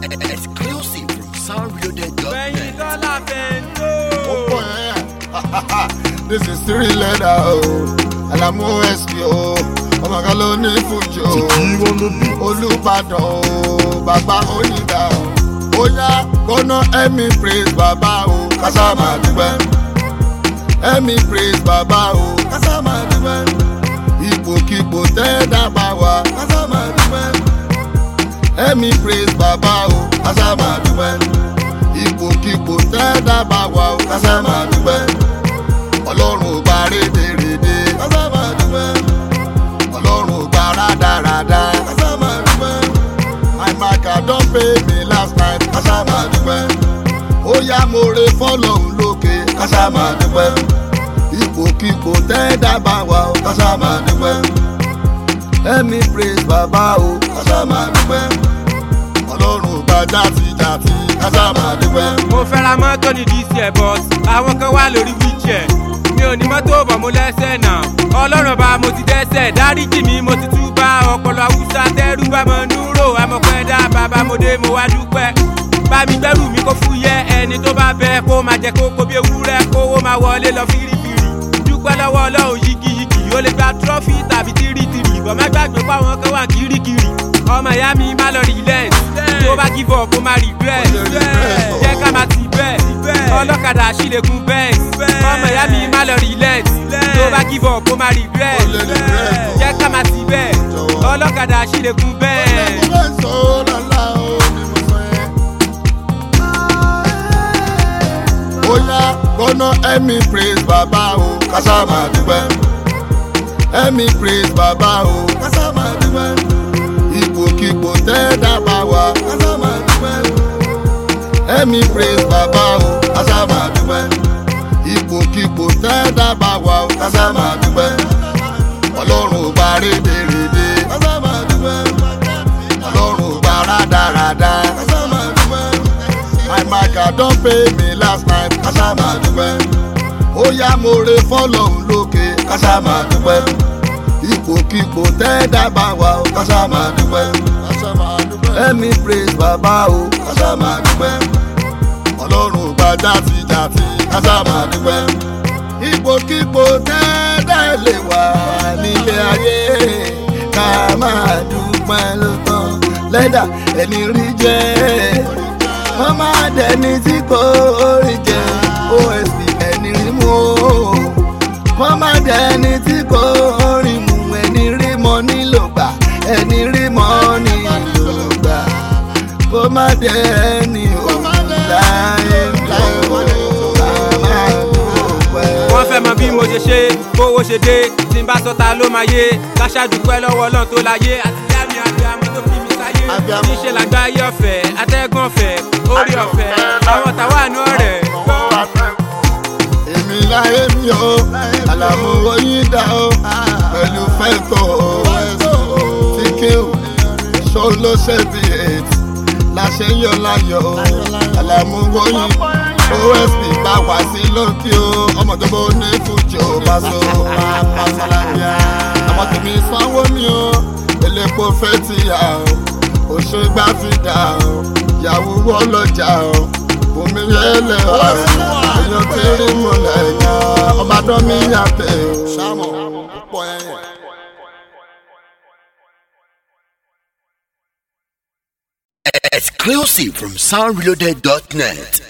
Exclusive from soundreloaded.net. Bẹ́yìn dọ́là fẹ́ńdó. ó pọ̀ ẹ́ this is three letter o alamu sp o ọmọ kan ló ní fújì o olùbàdàn o bàbá onídà o ó yá kọ́nà ẹ̀mí praise bàbá o kásá máa dúpẹ́ ẹ̀mí praise bàbá o kásá máa dúpẹ́ ipòkipò tẹ́ dábàá wa kásá máa dúpẹ́ ẹ̀mí praise bàbá o kásá máa dúpẹ́ ipòkipò tẹ́ dábàá wa o kásá máa dúpẹ́ ọlọ́run ò gba rédèrèdè kásá máa dúpẹ́ ọlọ́run ò gba rádaràda kásá máa dúpẹ́ my marker don pay me last night kásá máa dúpẹ́ ó yá mo re fọ́lọ́hún lókè kásá máa dúpẹ́ ipòkipò tẹ́ dábàá wa o kásá máa dúpẹ́ ẹ̀mí praise bàbá o kásá máa dúpẹ́ ọlọ́run ò gba játijàti kásá máa dúpẹ́. Mo fẹ́ ra mọ́tò ní DC Airport, àwọn kan wá lórí wheelchair. Mi ò ní mọ́tò bọ̀ mo lẹ́sẹ̀ náà. Ọlọ́run bá mo ti dẹ́sẹ̀, dáríjì mi mo ti tú bá ọpọlọ Hausa tẹ́rù bá mọ núrò. Amọ̀pẹ́ dá bàbá mo dé mo wá dúpẹ́. Bá mi gbẹ́rù mi kó fúyẹ́ ẹni tó bá bẹ kó máa jẹ kókó bí ewúrẹ́ kówó máa wọlé lọ fírífírí. Dúpẹ́ lọ́wọ́ Ọlọ́run yigiyigi, o lè gba trọ́fì tàbí tírítìrì. Bọ̀ má gbàgbé fáwọn kan wà kíríkìrì. Ọmọ ìyá mi má lọ relent, tó bá give up kó má regret. Jẹ́ ká máa ti bẹ́ẹ̀, ọlọ́kadà ṣílẹ̀kùn bẹ́ẹ̀. Ọmọ ìyá mi má lọ relent, tó bá give up kó má regret. Ó lè regret o. Jẹ́ ká máa ti bẹ́ẹ̀, ọlọ́kadà ṣílẹ̀kùn bẹ́ẹ̀. Oya gbọ́nà ẹ̀mí praise bàbá o kásá máa dúpẹ́. ẹ̀mí praise bàbá o kásá máa dúpẹ́. ipòkipò tẹ́ dábàá wa kásá máa dúpẹ́. ẹ̀mí praise bàbá o kásá máa dúpẹ́. ipòkipò tẹ́ dábàá wa o kásá máa dúpẹ́. ọlọ́run ò gba rédèrèdè kásá máa dúpẹ́. ọlọ́run ò gba rádaràda kásá máa dúpẹ́. my marker don pay me last night kásá máa dúpẹ́. ó yá mo re fọ́lọ́hún lókè kásá máa dúpẹ́. ipòkipò tẹ́ dábàá wa o kásá máa dúpẹ́. ẹ̀mí praise bàbá o kásá máa dúpẹ́. ọlọ́run ò gba játijàti kásá máa dúpẹ́. ipòkipò tẹ́ dá lè wà nílé ayé ká máa dúpẹ́ ló tán lẹ́dà ẹni rí jẹ́ wọ́n máa dẹni tí kò rí jẹ osp ẹni rí mú o wọ́n máa dẹni tí kò rí mú ẹni rí mọ́ nílò gbà ẹni rí mọ́ nílò gbà kó má dẹni o láyé lọ́wọ́ máa dúpẹ́. wọ́n fẹ́ mọ bí mo ṣe ṣe bówó ṣe dé tí n bá sọ́ta ló máa yé káṣá dúpẹ́ lọ́wọ́ ọlọ́run tó láyé àti ìyá mi abiyamọ tó fi mi sáyé Abiyamọ. níṣẹ́ làgbáyé ọ̀fẹ́ atẹ́gùn ọ̀fẹ́ orí ọ̀fẹ́ àwọn tàwa àánú ọ̀rẹ́. èmi láyé mi o àlàmú oyin dá o pẹ̀lú fẹ́tọ̀ o tíkíw ṣó ló ṣe bí eight láṣẹ yọ láyọ̀ o àlàmú oyin osp bá wá sí lókè o ọmọ tó bó ní fújì o bá so àpàṣàlàyé àwọn tèmi sanwó mi o elépo fẹ́ ti yà o òṣègbà fi dà o yàwó wọ́ lọ́jà o omi yẹlẹ ọ̀rẹ́ èèyàn tí rí múlẹ̀ yan ọba dán mi yàtẹ̀ o. sámọ̀ púpọ̀ ẹ̀yẹ. Exclusive from soundreloaded.net.